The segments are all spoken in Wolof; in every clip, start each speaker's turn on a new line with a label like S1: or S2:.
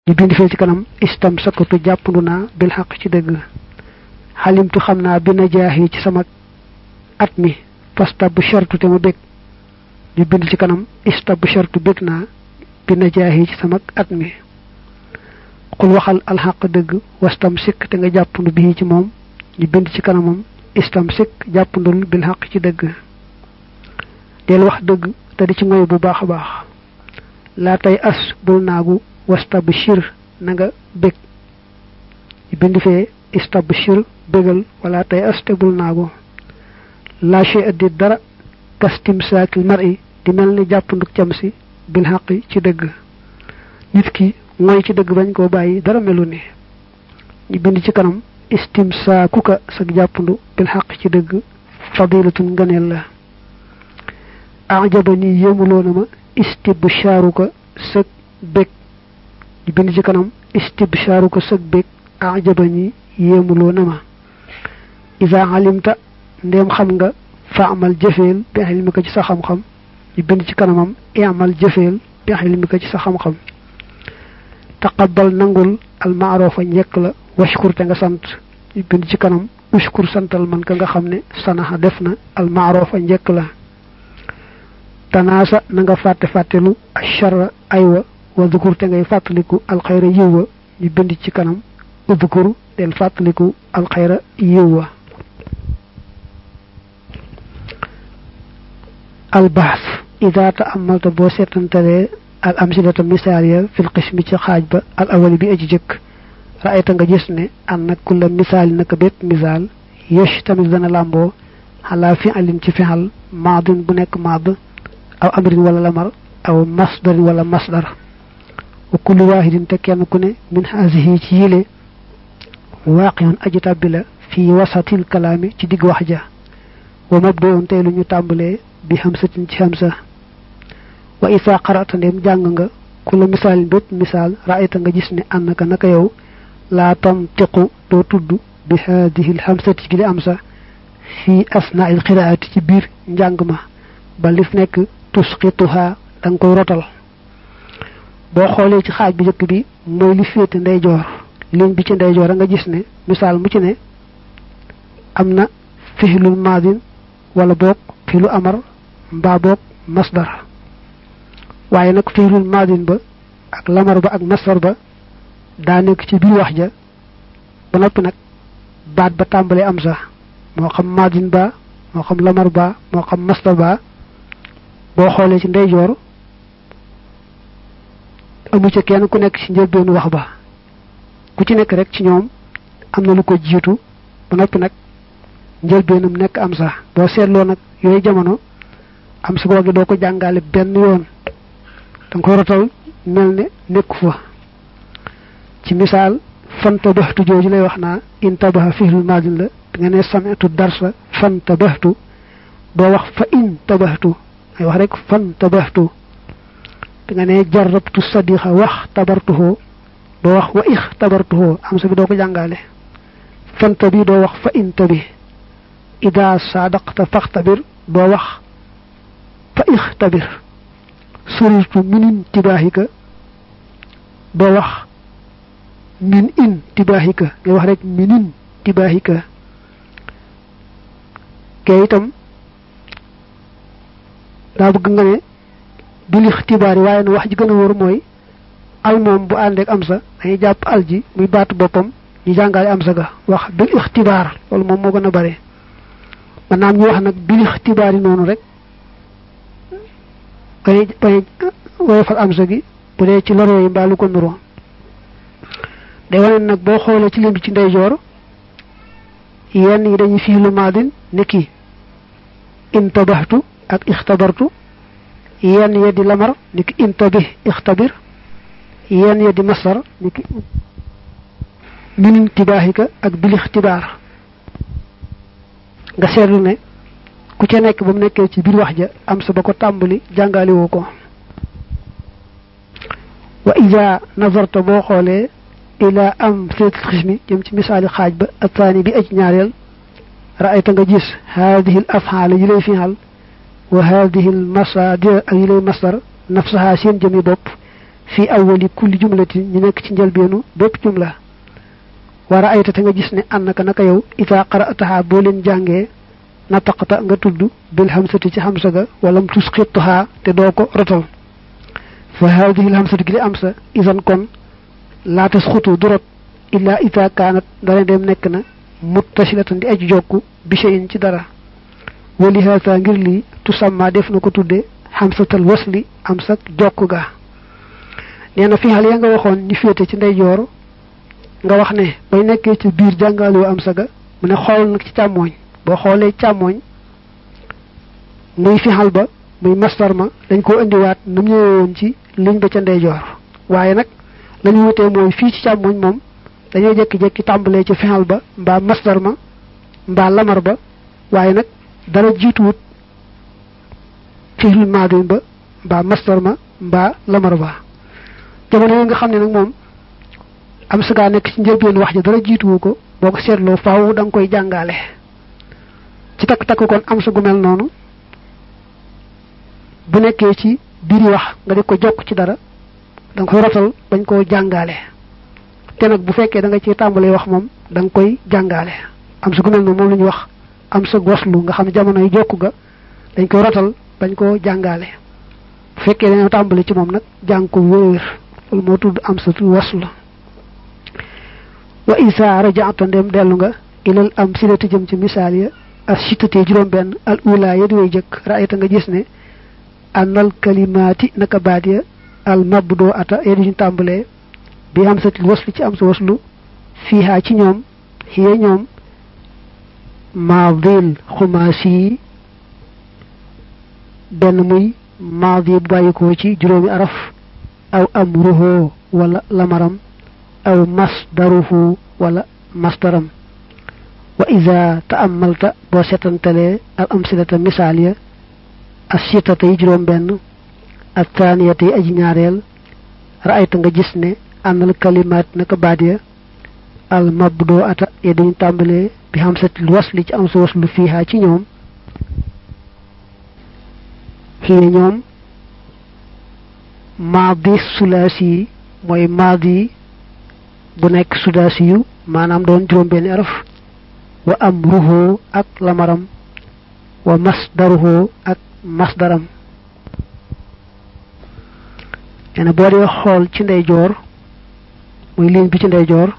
S1: ñu bind fee ci kanam istam sakatu jàppandu naa bil xaq ci dëgg xalimtu xam naa bi na jaaxi ci sama at mi pasta bu shartu te ma bég ñu bind ci kanam ista bu shartu bég naa bi na jaaxi ci sama at mi xul waxal alxaq dëgg wastam sikk te nga jàppandu bii ci moom ñu bind ci kanamam istam sikk jàppandul bil xaq ci dëgg del wax dëgg te di ci moy bu baax a baax laa tey as bul naagu wastabshir na nga bég ñu bind fee istabshir bégal wala tey as te bul naagu laa shay addi dara kastim saakil mar i di mel ni jàppanduk cam si bil xaq ci dëgg nit ki mooy ci dëgg bañ koo bàyyi dara melu ni ñu bind ci kanam istim saa kuka sag jàppandu bil xaq ci dëgg fadilatun nganeel la ajaba ni yéemuloo na ma istibshaaruka sëg bég ñu bind ci kanam istibshaaruka sëg bég ajaba ni yéemuloo na ma isa alimta ndéem xam nga fa amal jëfeel bi ilmika ci sa xam-xam ñu bind ci kanamam amal jëfeel bi ilmika ci sa xam-xam taqabbal nangul almaarofa njekk la washkur te nga sant ñu bind ci kanam ushkur santal man ka nga xam ne sanaxa def na almaarofa njekk la tanaasa na nga fàtte fàttelu acharra aywa wa dukur te ngay fàttaliku alxayra yiw wa ñu bind ci kanam udukur del fàttaliku alxayra yiw wa albaas ida ta amalta boo seetantalee al amsilata misaal ya fil qismi ci xaaj ba al awali bi aji jëkk raayta nga gis ne an nag kulla misaali naka bépp misaal yesh tamit dana làmboo xalaa fi alin ci fexal maadin bu nekk maad aw amrin wala lamar aw masdarin wala masdar wa kullu waahidin te kenn ku ne min haasihi ci yile waaqiyun aji tàbbi la fii wasatil kalaami ci digg wax ja wa mabdoon tey lu ñu tàmbalee bi hamsatin ci hamsa wa isa qara'ta ndem jàng nga kula misaalin bépp misaal raayta nga gis ne annaka naka yow laa tantiqu doo tudd bi haadihi lhamsati gi li am sa fii asnaa il qiraati ci biir njàng ma ba lif nekk tusqituha da nga koy rotal boo xoolee ci xaaj bi njëkk bi mooy li féete ndeyjoor ligne bi ci ndeyjoor a nga gis ne misaal mu ci ne am na fixlul maadin wala boog filu amar mbaa boog masdar waaye nag fiilul maadin ba ak lamar ba ak masdar ba daa nekk ci biir wax ja ba noppi nag baat ba tàmbalee am sax moo xam maadin ba moo xam lamar ba moo xam masdar ba boo xoolee ci ndeyjoor amu ca kenn ku nekk ci njëlbeenu wax ba ku ci nekk rek ci ñoom am na lu ko jiitu ba noppi nag njëlbeenam nekk am sax boo seetloo nag yooyu jamono am sa googu doo ko jàngale benn yoon danga koy rotal mel ne nekku fa ci misaal fantabaxtu jooju lay wax naa intabaxa fihlul maadin la nga ne samitu darsa fantabaxtu doo wax fa intabaxtu ngay wax rek fantabaxtu nga ne jarabtu sadiqa wax tabartuhoo doo wax wa ix tabartuhoo am sa bi doo ko jàngale fanta bi doo wax fa inta bi ida sadaqta faxtabir doo wax fa ix tabir surirtu minin tibaaxika doo wax min in tibaaxika ngay wax rek minin tibaaxika kee itam daa bëgg nga ne bil ixtibaar yi waaye na wax ji gën a wóor mooy al moom bu àndeek am sa dañuy jàpp al ji muy baatu boppam ñu jàngale am sa ga wax bil ixtibaar loolu moom moo gën a bare maanaam ñu wax nag bil ixtibaar yi noonu rek bañ bañ woyofal am sa gi bu dee ci loroo yi mbaa lu ko nuroo day wane nag boo xoolee ci lim bi ci ndeyjoor yenn yi dañuy fiilu maadin ni ki intabaxtu ak ixtabartu yenn ya di lamar ni ki intabih ixtabir yenn ya di masar ni ki min intibaaxika ak bil ixtibaar nga seetlu ne ku ca nekk ba mu nekkee ci biir wax ja am sa ba ko tàmbali jàngale woo ko wa ida nazarta boo xoolee ila am filatil xismi jëm ci misaali xaaj ba attaani bi aj ñaareel raayta nga gis haadihi l afxaala yi lay fiixal wa haadihi l masadir ak yi lay masdar nafsaha seen jëmi bopp fi awwali kulli jumlatin ñu nekk ci njëlbeenu bépp jumla wara ayta te nga gis ne annaka naka yow ita qara'taha boo leen jàngee nataqta nga tudd bil hamsati ci hamsa ga walam tusqitha te doo ko rotal fa hadhihi al hamsatu gi am sa isan kon la tasqutu durot illa ita kanat dara dem nekk na muttasilatan di aj jokku bi shay'in ci dara wali hasa ngir li tusamma def na ko tudde hamsatal wasli am sak jokku ga neena fi hal ya nga waxoon ñu féete ci ndeyjoor nga wax ne bay nekkee ci biir jàngaloo am saga mu ne xool nag ci càmmooñ boo xoolee càmmooñ muy fixal ba muy mastar ma dañ koo indiwaat nu mu ñëwee woon ci liñ ba ca ndeyjoor waaye nag la ñu wutee mooy fii ci càmmooñ moom dañoo jekki-jekki tàmbalee ci fixal ba mbaa mastar ma mbaa lamar ba waaye nag dara jiituwut fixil maadin ba mbaa mastar ma mbaa lamar ba jamono yi nga xam ne nag moom am sa gaa nekk ci njëlbeen wax ji dara jiituwu ko boo ko seetloo faaw da nga koy jàngaale ci takk takk kon am sa gu mel noonu bu nekkee ci biir wax nga di ko jokk ci dara da nga koy rotal bañ koo jàngaale te nag bu fekkee da nga ci tàmbalee wax moom da nga koy jàngaale am sa gu mel noonu moom la ñuy wax am sa waslu nga xam ne jamono yi jokk ga dañ koy rotal bañ koo jàngaale bu fekkee dañoo tàmbali ci moom nag jàng ko wér loolu moo tudd am sa waslu wa isa raja'ta ndem dellu nga ilal am silati jëm ci misaal ya as sitatee juróom benn al ula ya di way jëkk raayta nga gis ne annal kalimaati naka baat ya al mabdoo ata ya di ñu tàmbalee bi am satil waslu ci am sa waslu fiihaa ci ñoom xiye ñoom maadil xumaasi benn muy maadi bu bàyyikoo ci juróomi araf aw amruhu wala lamaram aw masdaruhu wala masdaram wa ida taamalta boo setantalee al amsilata misaal ya assitata yi juróom benn ak taaniyata yi aji ñaareel raayta nga gis ne ànnal kalimaat naka baat ya al mabdoo ata ya dañu tàmbalee bi hamsatil wasli ci am sa waslu fiihaa ci ñoom xiye ñoom maadi sulaasi yi mooy maadi bu nekk sudaasi yu maanaam doon juróom benn araf wa amruhu ak lamaram wa masdaruhu ak masdaram nee boo dee xool ci ndeyjoor muy ligne bi ci ndeyjoor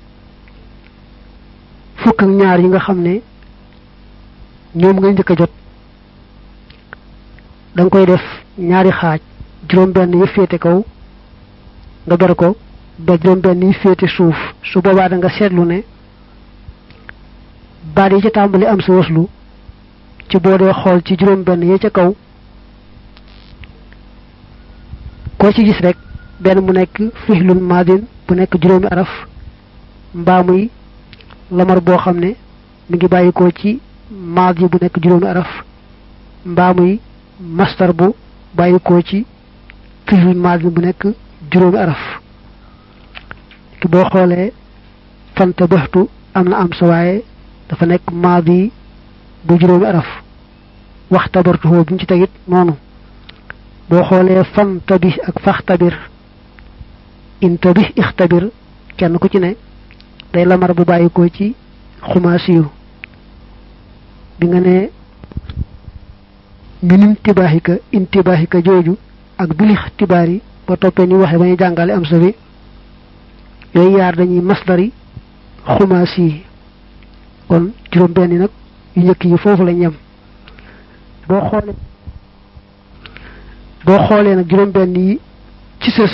S1: fukk ak ñaar yi nga xam ne ñoom nga njëkk a jot da nga koy def ñaari xaaj juróom benn yi féete kaw nga ber ko ba juróom benn yi féete suuf su boobaa da nga seetlu ne baat yi ca tàmbali am sa waslu ci boo dee xool ci juróom benn yi ca kaw koo ci gis rek benn mu nekk fihlul madin bu nekk juróomi araf mbaa muy lamar boo xam ne mi ngi bàyyikoo ci maadi bu nekk juróomi araf mbaa muy mastar bu bàyyikoo ci fihlul madin bu nekk juróomi araf ki boo xoolee fanta baxtu am na am sa waaye dafa nekk maadi bu juróomi araf waxtabartuhoo bi ñu ci tegit noonu boo xoolee fan tabi ak fax tabir in tabi ixtabir kenn ku ci ne day lamar bu bàyyikoo ci xumaasiyu bi nga ne min intibaaxika intibaaxika jooju ak bilix tibaar yi ba toppee ni waxee ba ñu jàngale am sa bi yooyu yaar dañuy masdari xumaasi yi kon juróom benn nag yu njëkk yi foofu lañ yem boo xoolee boo xoolee nag juróom benn yi ci sës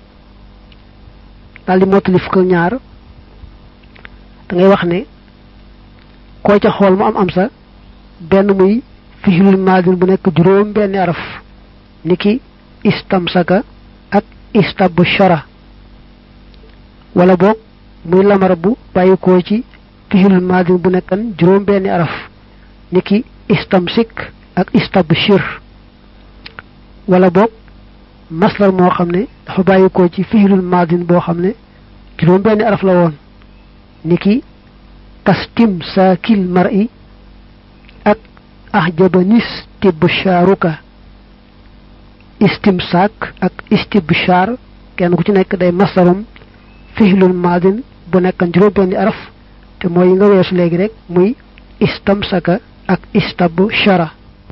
S1: daal di mottali fukk ak ñaar da ngay wax ne koo ca xool mu am am sa benn muy fihilul maadin bu nekk juróom benn araf niki istamsaka ak istabshara wala boog muy lamar bu bàyyikoo ci fihilul maadin bu nekkan juróom benn araf niki istamsik ak istabshir wala boog maslar moo xam ne dafa bàyyikoo ci fihilul maadin boo xam ne juróom benn araf la woon niki kastim saakil mar'i ak ahjabanis tibshaaruka istimsaak ak istibshaar kenn ku ci nekk day masarum fihlul maadin bu nekkan juróom benni araf te mooy yi nga weesu léegi rek muy istamsaka ak istabu shara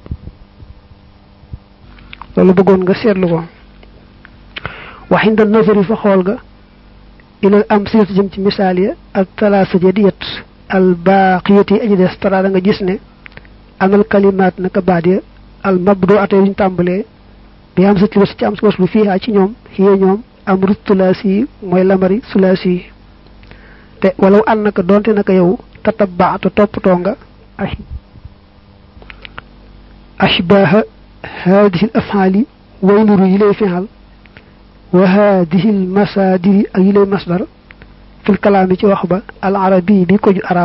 S1: loolu bëggoon nga seetlu ko waxinda nazari fa xool ga ilal am silatu jëm ci misaal ya al talaasa ja di yet al baaqiyati aji des tara da nga gis ne amal kalimaat naka baat ya al mabdu ate yuñ tàmbalee bi am sati was ci am waslu fiihaa ci ñoom xiyee ñoom amru tulaasi yi mooy lamari sulaasi yi te walaw an naka donte naka yow tatabaata toppatoo nga ashbaaha haadihi l afaali way nuru yi lay fexal wa haadihi l masaadiri ak yi lay masdar fil kalaami ci wax ba al arabi bi ko ju arab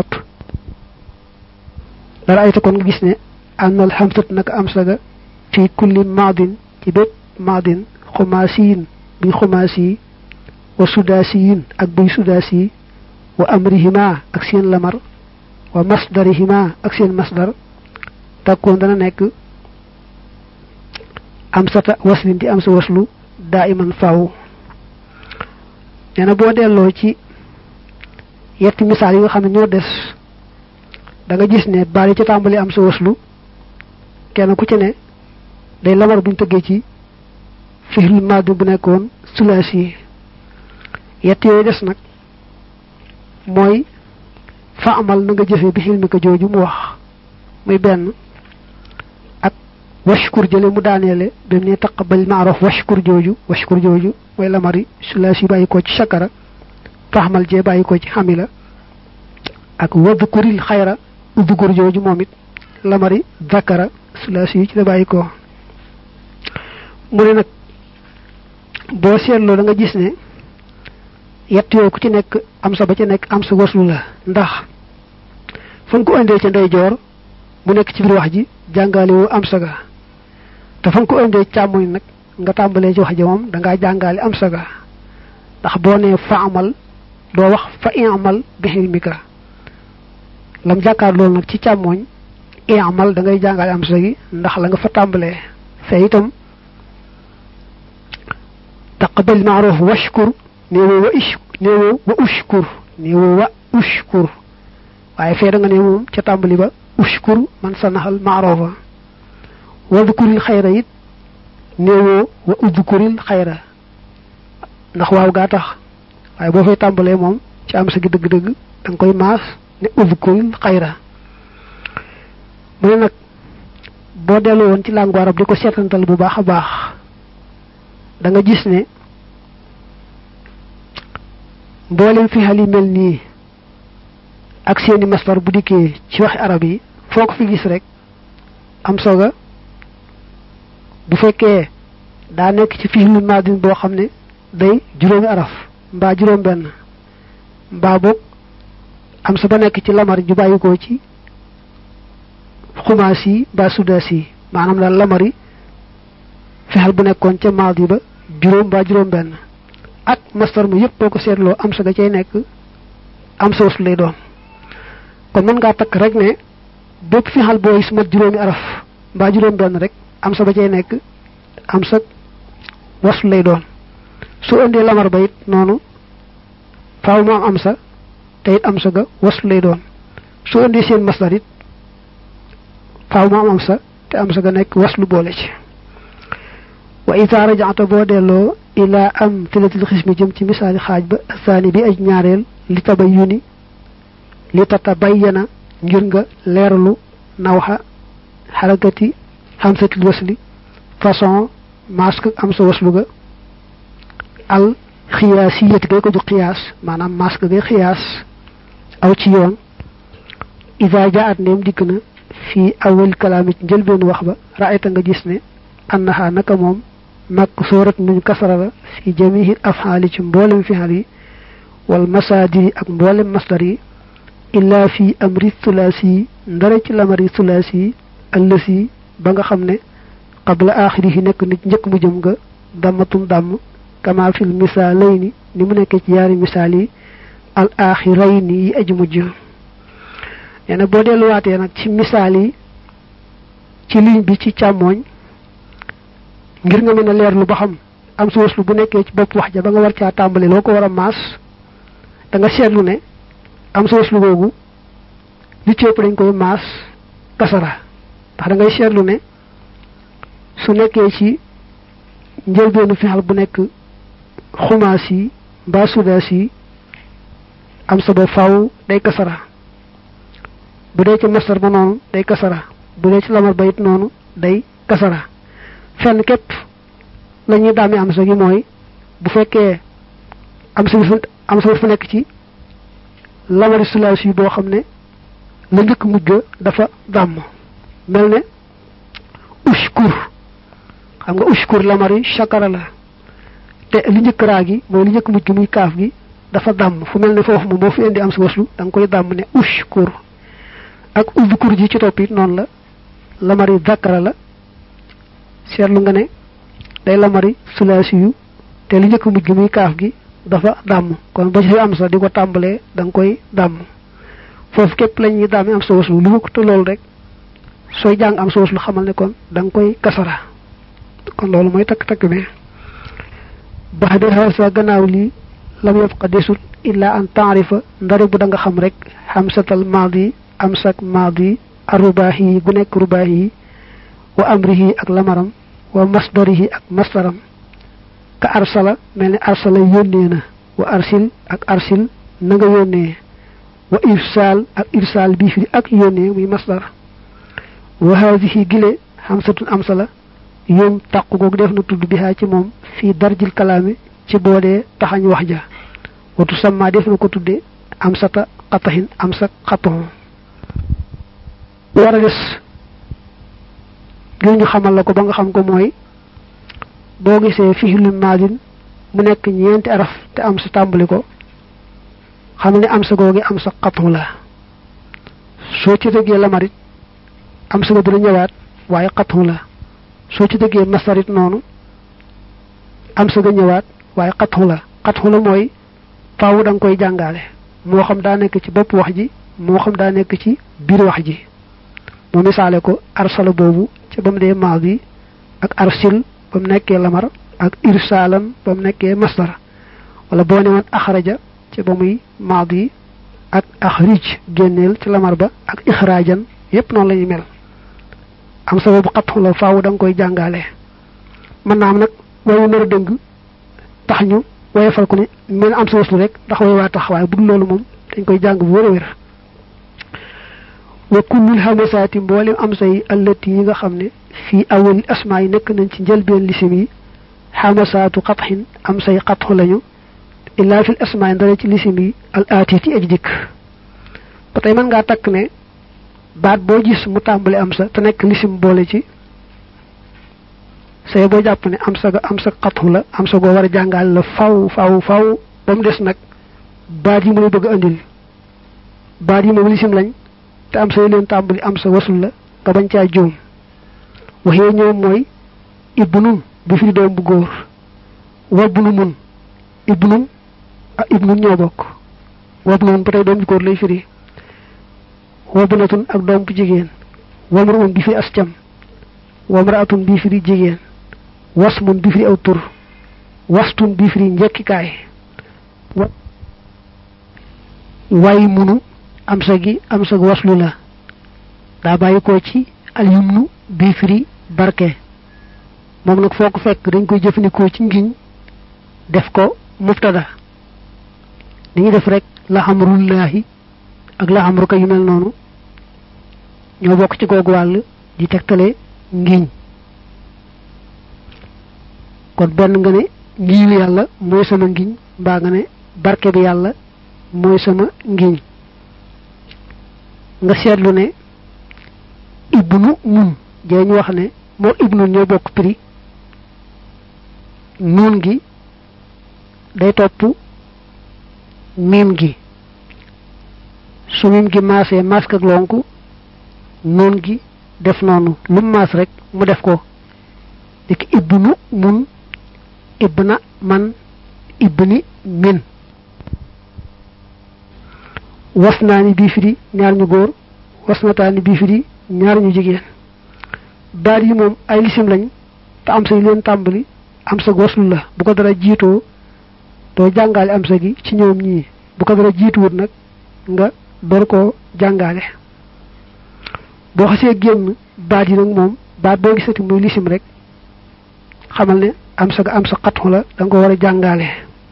S1: dara ayta kon nga gis ne am al hamsat naka am saga fi kulli maadin ci bépp maadin xumaasiyin buy xumaasi wa sudaasiyin ak buy sudaasi wa amrihima ak seen lamar wa masdarihima ak seen masdar takkoon dana nekk am sata waslin di am sa waslu daa iman faw nee na boo delloo ci yetti misaal yi nga xam ne ñoo des da nga gis ne baal yi ca tàmbali am sa waslu kenn ku ci ne day lamar buñ tëggee ci fihlul maadi bu nekkoon sulaasi yett yooyu des nag mooy fa amal na nga jëfe bi xilmi ko jooju mu wax muy benn ak washkur jële mu daaneele bi mu ne taqabal maaroof washkur jooju washkur jooju mooy lamari sulaasi bàyyi ko ci shakara fa amal jee bàyyi ko ci xamila ak wadkuril xayra udgur jooju moom it lamari zakara sulaasi yi ci la bàyyi ko mu ne nag boo seetloo da nga gis ne yett yooyu ku ci nekk am sa ba ca nekk am sa waslu la ndax fa nga ko indee ca ndeyjoor mu nekk ci biir wax ji jàngale woo am saga te fa nga ko indee càmmoñ nag nga tàmbalee ci wax ji moom da ngaa jàngale am saga ndax boo nee fa amal doo wax fa iamal bi xilmika lam jàkkaar loolu nag ci càmmoñ iamal da ngay jàngale am sa gi ndax la nga fa tàmbalee fee itam taqabal maaruf washkur néewoo wa ish néewoo wa ushkur néewoo wa ushkur waaye fee da nga ne moom ca tàmbali ba ushkur man sanaxal maarofa wadkuril xayra it néewoo wa udkuril xayra ndax waaw gaa tax waaye boo fay tàmbalee moom ci am sa gi dëgg-dëgg da nga koy maas ne udkuril xayra mu ne nag boo delloo woon ci làngu arab di ko seetantal bu baax a baax da nga gis ne mboolem fi xal yi mel nii ak seeni masdar bu dikkee ci waxi arab yi foo ko fi gis rek am soga bu fekkee daa nekk ci fihlul maadin boo xam ne day juróomi araf mbaa juróom benn mbaa boog am sa ba nekk ci lamar ju bàyyikoo ci xumaas yi mbaa sudaas yi maanaam daal lamar yi fexel bu nekkoon ca maadi ba juróom mbaa juróom benn ak mastar mu yëpp boo ko seetloo am sa ga cay nekk am sa waslu lay doon kon mën ngaa takk rek ne bépp fi xal booy su mat juróomi araf mbaa juróom benn rek am sa ba cay nekk am sa waslu lay doon su indee lamar ba it noonu faaw mu am am sa te it am sa ga waslu lay doon su indee seen masdar it faaw mu am am sa te am sa ga nekk waslu boole ci wa ida rajaata boo delloo ila am tilatil xismi jëm ci misaali xaaj ba asaani bi aj ñaareel li tabayyuni li tatabayyana ngir nga leeralu nawxa xarakati xamsatil wasli façon masque am sa waslu ga al xiyaasiyati gay ko ju xiyaas maanaam masque gay xiyaas aw ci yoon ida jaat ndeem dikk na fii awal kalaami ci njëlbeen wax ba raayta nga gis ne annaha naka moom mag soorat nuñ kasara la fi jamihi afxaali ci mboolem fixal yi wal masaadiri ak mboolem masdar yi illa fi amri thulaasi yi ndare ci lamari thulaasi yi allësi ba nga xam ne qabla axirihi nekk nit njëkk mu jëm nga dammatum damm kama fil misaalayni ni mu nekkee ci yaari misaal yi al axirayni yi aji mujj nee na boo delluwaatee nag ci misaal yi ci ligne bi ci càmmooñ ngir nga mën a leerlu ba xam am sa waslu bu nekkee ci bopp wax ja ba nga war caa tàmbali loo ko war a maas da nga seetlu ne am sa waslu googu li ci ëpp dañ koy maas kasara ndax da ngay seetlu ne su nekkee ci njëlbeenu fexal bu nekk xumaas yi mbaa sudaas yi am sa ba faw day kasara bu dee ci masar ba noonu day kasara bu dee ci lamar ba it noonu day kasara fenn képp la ñuy daami am sa gi mooy bu fekkee am sa fu am sa fu nekk ci lamari sulaas yi boo xam ne la njëkk mujj dafa dàmm mel ne ushkur xam nga ushkur lamari shakara la te li njëkk raa gi mooy li njëkk mujj muy kaaf gi dafa dàmm fu mel ne foofu moom boo fi indi am sa waslu da nga koy dàmm ne ushkur ak udkur ji ci topp it noonu la lamari zakara la seetlu nga ne day lamari sulaasi yu te li njëkk mujj muy kaaf gi dafa dàmm kon ba ci am sa di ko tàmbalee da nga koy dàmm foofu képp la ñuy daami am sa waslu lu ko te loolu rek sooy jàng am sa waslu xamal ne kon da nga koy kasara kon loolu mooy takk-takk bi bax de xaw sa gannaaw lii lam yabqa desut illa an taarifa ndari bu da nga xam rek xamsatal maadi am sak maadi arubaahi yi gu nekk rubaahi yi wa amrihi ak lamaram wa masdarihi ak masdaram ka arsala mel ni arsala yónnee na wa arsil ak arsil na nga yónnee wa irsaal ak irsaal bii fi ak yónnee muy masdar wa haadihi gile xamsatun amsala yoom tàqu googu def na tudd bihaa ci moom fii darjil kalaami ci boodee taxañ wax ja watu samma def na ko tudde am sata xataxin am sa xatoxon war a des ngir ñu xamal la ko ba nga xam ko mooy boo gisee fihlu maadin mu nekk ñeenti araf te am sa tàmbali ko xam ne am sa googi am sa xatoxon la soo ci dëggee lamarit am sa ga dina ñëwaat waaye xatoxon la soo ci dëggee masarit noonu am sa ga ñëwaat waaye xatxu la xatxu la mooy faaw da nga koy jàngaale moo xam daa nekk ci bopp wax ji moo xam daa nekk ci biir wax ji mu misaale ko arsala boobu ca ba mu dee maadi ak arsil ba mu nekkee lamar ak irsaalan ba mu nekkee masdar wala boo ne woon axraja ca ba muy maadi ak axrij génneel ci lamar ba ak ixraajan yépp noonu la ñuy mel am sa boobu xatxu la faaw da nga koy jàngaale mën naa am nag wayu nar a dëng tax ñu woyefal ko ne mel am sa waslu rek ndax way waa tax waaye bu dul loolu moom dañ koy jàng bu wér a wér wa kullul hamasaati mboolem am say allati yi nga xam ne fii awal asmaa yi nekk nañ ci njëlbeen lisim yi hamasaatu xatxin am say xatxu lañu illaa fil asmaa yi ndara ci lisim yi al aatiti aj dikk ba tey mën ngaa takk ne baat boo gis mu tàmbali am sa te nekk lisim boole ci say boo jàpp ne am sa ga am sa xatxu la am sa goo war a jàngal la faw faw faw ba mu des nag baat yi muy bëgg a andil baat yi moom lisim lañ te am sa leen tàmbali am sa wasul la nga bañ caa juum waxee ñoom mooy ibnun bi fi doom bu góor wabnu mun ibnun ah ibnun ñoo bokk wabnun ba tey doom bu góor lay firi wabnatun ak doom bu jigéen wamruun bi fi as cam wamraatun bi firi jigéen wasmun bi firi aw tur wastun bi firi njekkikaay way munu am sa gi am sa waslu la daa bàyyi ko ci alyumnu bi firi barke moom nag foo ko fekk dañ koy jëfandikoo ci ngiñ def ko mubtada dañuy def rek la xamrullaahi ak la xamruka yu mel noonu ñoo bokk ci googu wàll di tegtale ngiñ kon benn nga ne ngiñu yàlla mooy sama ngiñ mbaa nga ne barke bi yàlla mooy sama ngiñ nga seetlu ne ibnu mun jee ñu wax ne moo ibnu ñoo bokk prix nuun gi day topp miim gi su miim gi maasee mask ak lonku nuun gi def noonu lu mu maas rek mu def ko dik ibnu mun ibna man ibni min wasnaani bii firi ñaar ñu góor wasnataani bii firi ñaar ñu jigéen baat yi moom ay lisim lañ te am say leen tàmbali am sa waslu la bu ko dara jiitoo doo jàngaale am sa gi ci ñoom ñii bu ko dara jiituwut nag nga door koo jàngaale boo xasee génn baat yi nag moom baat boo gisati muy lisim rek xamal ne am sa ga am sa xatxu la da nga ko war a jàngaale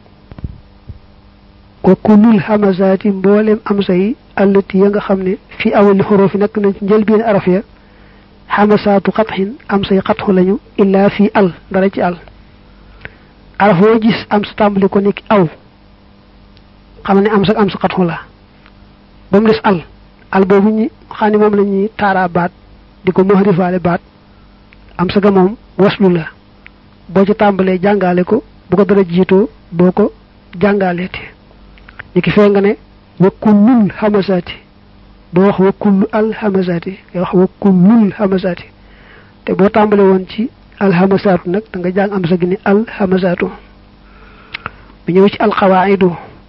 S1: wa kullul hamazaati mboolem am sa yi allati ya nga xam ne fi awali xoroo fi nekk nañ ci njëlbeen araf ya xamasaatu xatxin am say xatxu lañu illaa fii al dara ci al araf woo gis am sa tàmbali ko nekk aw xam ne am sa am sa xatxu la ba mu des al al boobu ñi xam ne moom la ñuy taaraa baat di ko mahrifaale baat am sa ga moom waslu la boo ci tàmbalee jàngaale ko bu ko dara jiitoo boo ko jàngaaleete ñi ki fee nga ne wa kullul hamasaati doo wax wa kullu al hamasaati ngay wax wa kullul hamasaati te boo tàmbale woon ci al hamasaatu nag da nga jàng am sa gi ni al hamasaatu bu ñëw ci al xawaidu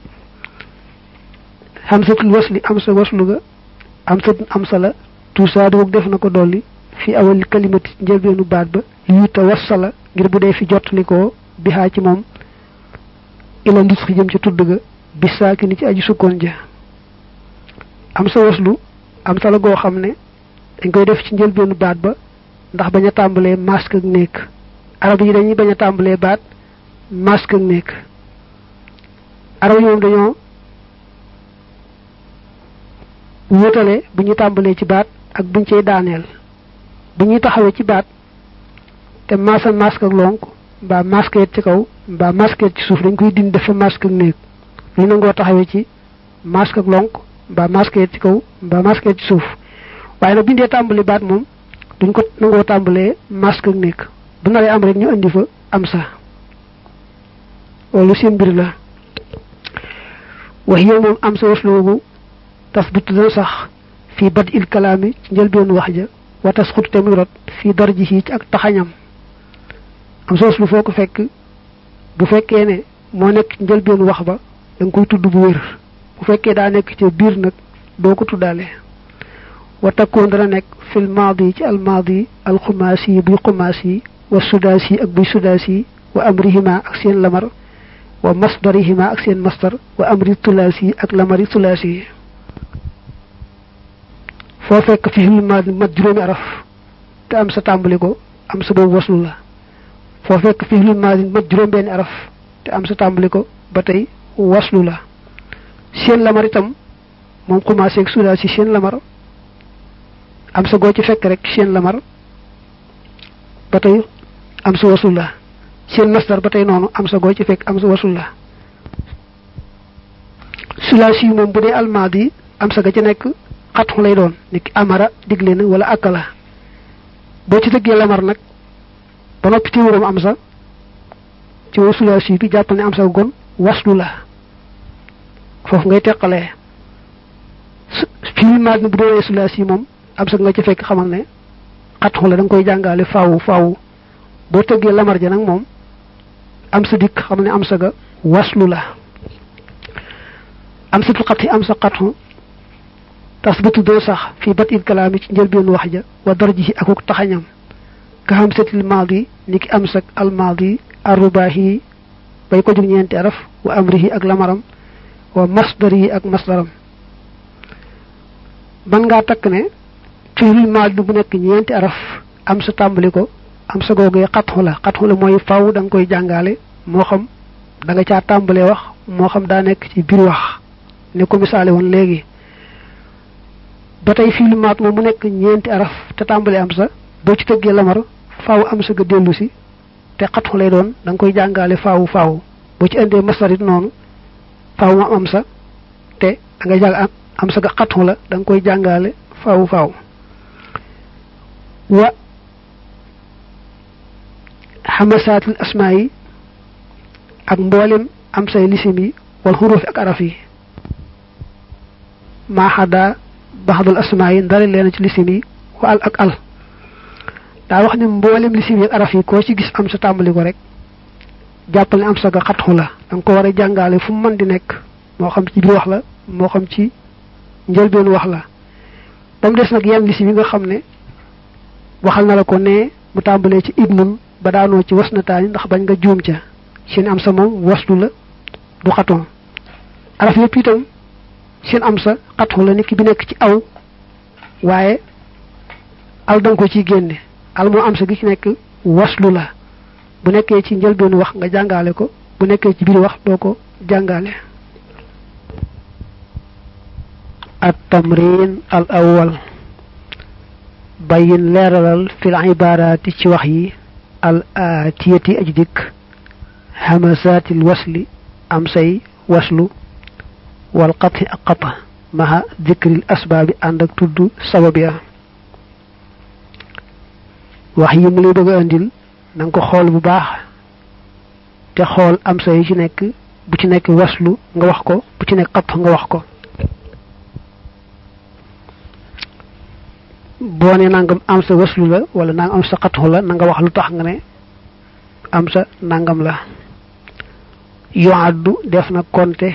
S1: hamsatul wasli am sa waslu ga am sa am sa la tuusaadu woog def na ko dolli fi awal kalimati njëlbeenu baat ba li yuta wassala ngir bu dee fi jottali ko bihaa ci moom ila lis xi jëm ci tudd ga bi saaki ni ci aji sukkoon ja am sa waslu am sa la goo xam ne dañ koy def ci njëlbeenu baat ba ndax bañ a tàmbalee masque ak nekk arab yi dañuy bañ a tàmbalee baat masque ak nekk arab yi moom dañoo wutale bu ñu tàmbalee ci baat ak buñ cay daaneel bu ñuy taxawee ci baat te maasa masque ak lonk mbaa masque ci kaw mbaa masque ci suuf dañ koy dindi dafa masque ak néeg lu nangoo taxawee ci masque ak lonk mbaa masque ci kaw mbaa masque ci suuf waaye nag bindee tàmbali baat moom duñ ko nangoo tàmbalee masque ak néeg bu naree am rek ñu indi fa am sa loolu seen mbir la wax yow moom am sa wasloobu tasbut dana sax fii bad il kalaami ci njëlbeen wax ja wa tasxut te muy rot fii darji ci ak taxañam am soos lu foo ko fekk bu fekkee ne moo nekk njëlbeen wax ba da nga koy tudd bu wér bu fekkee daa nekk ci biir nag doo ko tuddaale wa takkoon dana nekk fil maadi ci al maadi al xumaasi yi buy xumaasi wa sudaasi ak buy sudaasi wa amrihima ak seen lamar wa masdarihima ak seen masdar wa amri tulaasi ak lamari tulaasi foo fekk fi fil maadi mat juróomi araf te am sa tàmbali ko am sa boobu waslu la foo fekk fi fil maadi mat juróom benni araf te am sa tàmbali ko ba tey waslu la seen lamar itam moom commencé ak sudaa si seen lamar am sa goo ci fekk rek seen lamar ba tey am sa waslu la seen masdar ba tey noonu am sa goo ci fekk am sa waslu la sulaasi moom bu dee almaadi am sa ga ci nekk xatxu lay doon ni ki amara digle na wala akala boo ci dëggee lamar nag ba noppi ci wuram am sa ci wa sulaasi bi jàppal ne am sa gon waslu la foofu ngay teqalee fii maag ni bu doonee sulaasi moom am sa nga ci fekk xamal ne xatxu la da nga koy jàngale faawu faawu boo tëggee lamar ja nag moom am sa dikk xam ne am sa ga waslu la am satul xat yi am sa xatxu tasbatu doo sax fii bat il kalaami ci njëlbeen wax ja wa darji akuk taxañam ka xam setil maadi ni ki am sak al maadi arrubaahi bay ko jug ñeenti araf wa amrihi ak lamaram wa masdarihi ak masdaram man ngaa takk ne fiilul maadi bu nekk ñeenti araf am sa tàmbali ko am sa googee xatxu la xatxu la mooy faw da nga koy jàngaale moo xam da nga caa tàmbalee wax moo xam daa nekk ci biir wax ne ko misaale woon léegi ba tey fii lu maat moom mu nekk ñeenti araf te tàmbali am sa boo ci tëggee lamar faaw am sa ga dellu si te xatxu lay doon da nga koy jàngaale faawu faaw boo ci indee masdar it noonu faaw mu am sa te da ngay jàng am sa ga xatxu la da nga koy jàngaale faawu faaw wa xamasaatul asmaa yi ak mboolem am say lisim yi wal xurufi ak araf yi maaxada baxdul asmaa yi ndari leen ci lisim yi wa al ak al daa wax ne mboolem lisim yi ak araf yi koo ci gis am sa tàmbali ko rek jàppal ne am sa ga xatxu la da nga ko war a jàngaale fu mu mën di nekk moo xam ci biir wax la moo xam ci njëlbeen wax la ba mu des nag yenn lisim yi nga xam ne waxal na la ko ne mu tàmbalee ci ibnun ba daanoo ci was na taani ndax bañ nga juum ca seen am sa moom waslu la du xatoon araf yëpp itam seen am sa xatu la nit ki bi nekk ci aw waaye al danga ko ciy génne al moo am sa gi ci nekk waslu la bu nekkee ci njëlbeenu wax nga jàngale ko bu nekkee ci biir wax doo ko jàngale at tamrin al awwal bayin leeralal fil ibaaraati ci wax yi al aatiyati aj dikk hamasaatil wasli am say waslu wal qati ak qata maha dikril asbaabi ànd ak tudd sabab ya wax yi mu lay bëgg a andil na nga ko xool bu baax te xool am sa yi ci nekk bu ci nekk waslu nga wax ko bu ci nekk qat nga wax ko boo ne nangam am sa waslu la wala nangam am sa xatu la na nga wax lu tax nga ne am sa nangam la yoaddu def na konte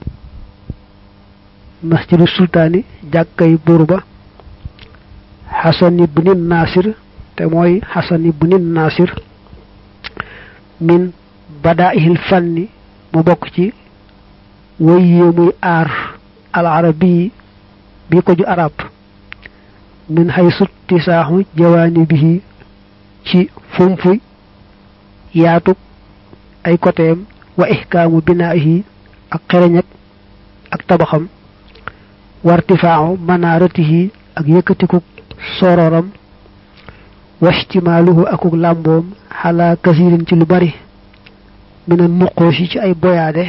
S1: masjidu sultaani jàkkay buur ba xasan ibni nasir te mooy xasan ibni nasir min badaihil fanni mu bokk ci way yéemuy aar al arabi bi ko ju arab min xay sutti saaxu jawaani bihi ci fumfuy yaatug ay koteem wa ihkaamu binaahi ak xereñak ak tabaxam wartifaaxu manaaratihi ak yëkkatiku sororam wastimaaluhu akuk làmboom xalaa kasirin ci lu bari mina nuqoosi ci ay boyaade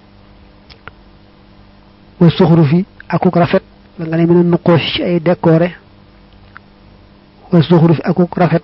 S1: wa suxrufi akuk rafet la nga ne mina nuqoosi ci ay décoré wa zuxruf akuk rafet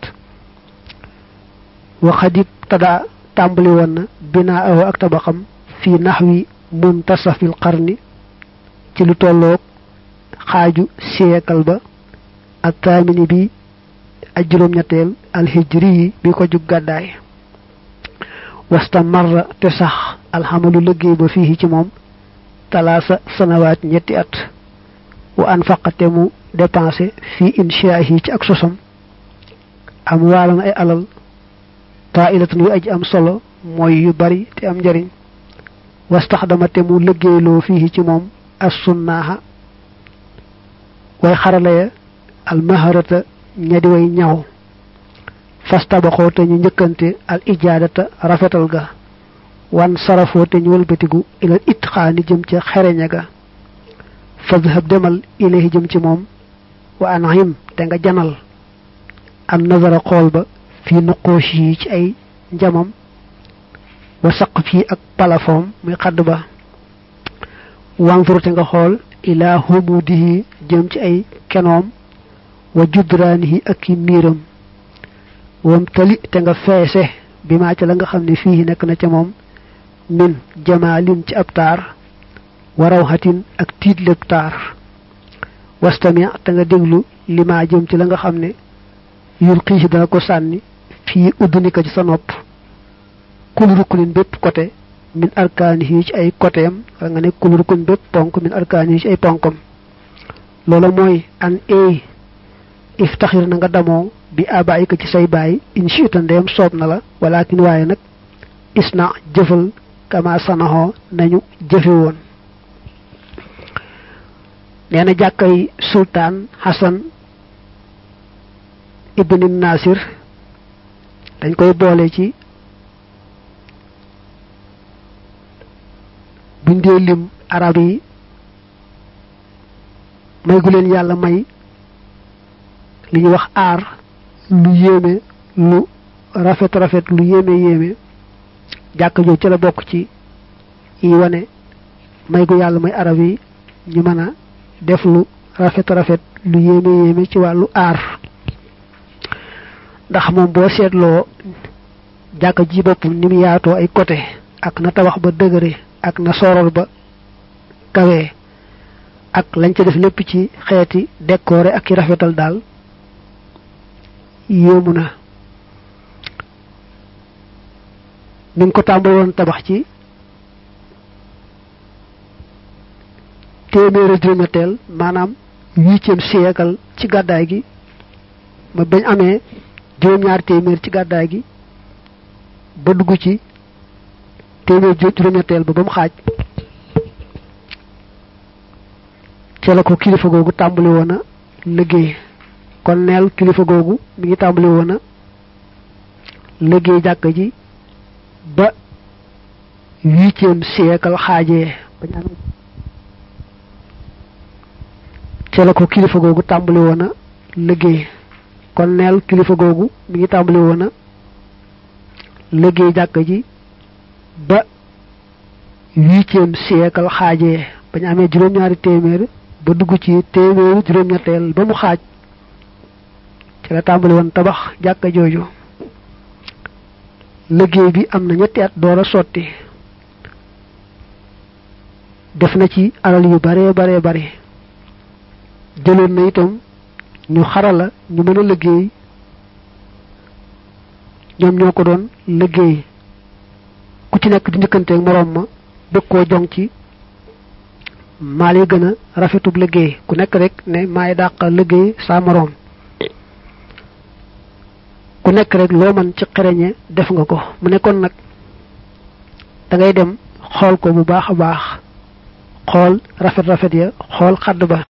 S1: wa xadib tada tàmbali woon na binaa awo ak tabaxam fii naxwi muntasafil qarni ci lu tolloog xaaju siyeekal ba ak taamini bi ak juróom-ñetteel alhijri yi bi ko jug gàddaay wasta marra te sax alxamalu liggéey ba fii ci moom talaasa sanawaat ñetti at wa anfaqate mu dépensé fii inshaahi ci ak sosam am waalan ay alal tailatan yu aji am solo mooy yu bari te am njariñ wastaxdama te mu liggéeyloo fii ci moom as sunnaaha way xarala ya al maharata ñadi way ñaw fastabaxoo te ñu njëkkante al ijaadata rafetal ga wan sarafoo te ñu wëlbatigu ilal itxaani jëm ca xereña ga fadhab demal ilayhi jëm ci moom wa anhim te nga janal an nazara xool ba fii nuqoosh yi ci ay njamam wa saq fii ak palafoom muy xadd ba wanzur te nga xool ilaa humudihi jëm ci ay kenoom wa judraanihi ak i miiram wam tali te nga feese bi maa ca la nga xam ne fii nekk na ca moom min jamaalin ci ab taar wa rawxatin ak tiit lépp taar wastami te nga déglu li maa jëm ci la nga xam ne yul xiisi dana ko sànni fii uddunika ci sa nopp kul rukkunin bépp côté min arkaanihi ci ay côtéem wala nga ne kul rukkun bépp ponk min arkaanihi ci ay ponkam loola mooy an eey iftaxir na nga damoo bi abaayika ci say baay inchita ndeem soob na la walakin waaye nag isna jëfal kama sanaxoo nañu jëfe woon nee na jàkkay sultaan Hassan ibni Nasir dañ koy boole ci buñ dee lim arab yi may gu leen yàlla may li ñuy wax aar lu yéeme lu rafet rafet lu yéeme yéeme jàkk jooju ci la bokk ci yi wane may gu yàlla may arab yi ñu mën a def lu rafet rafet lu yéeme yéeme ci wàllu aar ndax moom boo seetloo jàkka ji boppam ni mu yaatoo ay côté ak na tabax ba dëgëre ak na sorol ba kawee ak lañ ca def lépp ci xeeti décoré ak i rafetal daal yéemu na mi ngi ko tàmbali woon tabax ci téeméeri juróom-ñetteel maanaam huitième siècle ci gàddaay gi ma bañ amee juróom-ñaar téeméer ci gàddaay gi ba dugg ci téeméer juróom-ñetteel ba ba mu xaaj ca la ko kilifa googu tàmbali woon a liggéey kon neel kilifa googu mi ngi tàmbali woon a liggéey jàkk ji ba huitième siècle xaajee ca la ko kilifa googu tàmbali woon a liggéey kon neel kilifa googu mi ngi tàmbali woon a liggéey jàkk ji ba huitième siècle xaajee ba ñu amee juróom-ñaari téeméer ba dugg ci téeméeru juróom-ñetteel ba mu xaaj ci la tàmbali woon tabax jàkka jooju liggéey bi am na ñetti at door a sotti def na ci alal yu bare bare bare jëloon na itam ñu xarala ñu mën a liggéey ñoom ñoo ko doon liggéey ku ci nekk di njëkkanteeg moroom ma bëgg koo jong ci maa lay gën a rafetub liggéey ku nekk rek ne maay dàq liggéey saa moroom ku nekk rek loo mën ci xereñe def nga ko mu nekkoon nag da ngay dem xool ko bu baax a baax xool rafet rafet ya xool xadd ba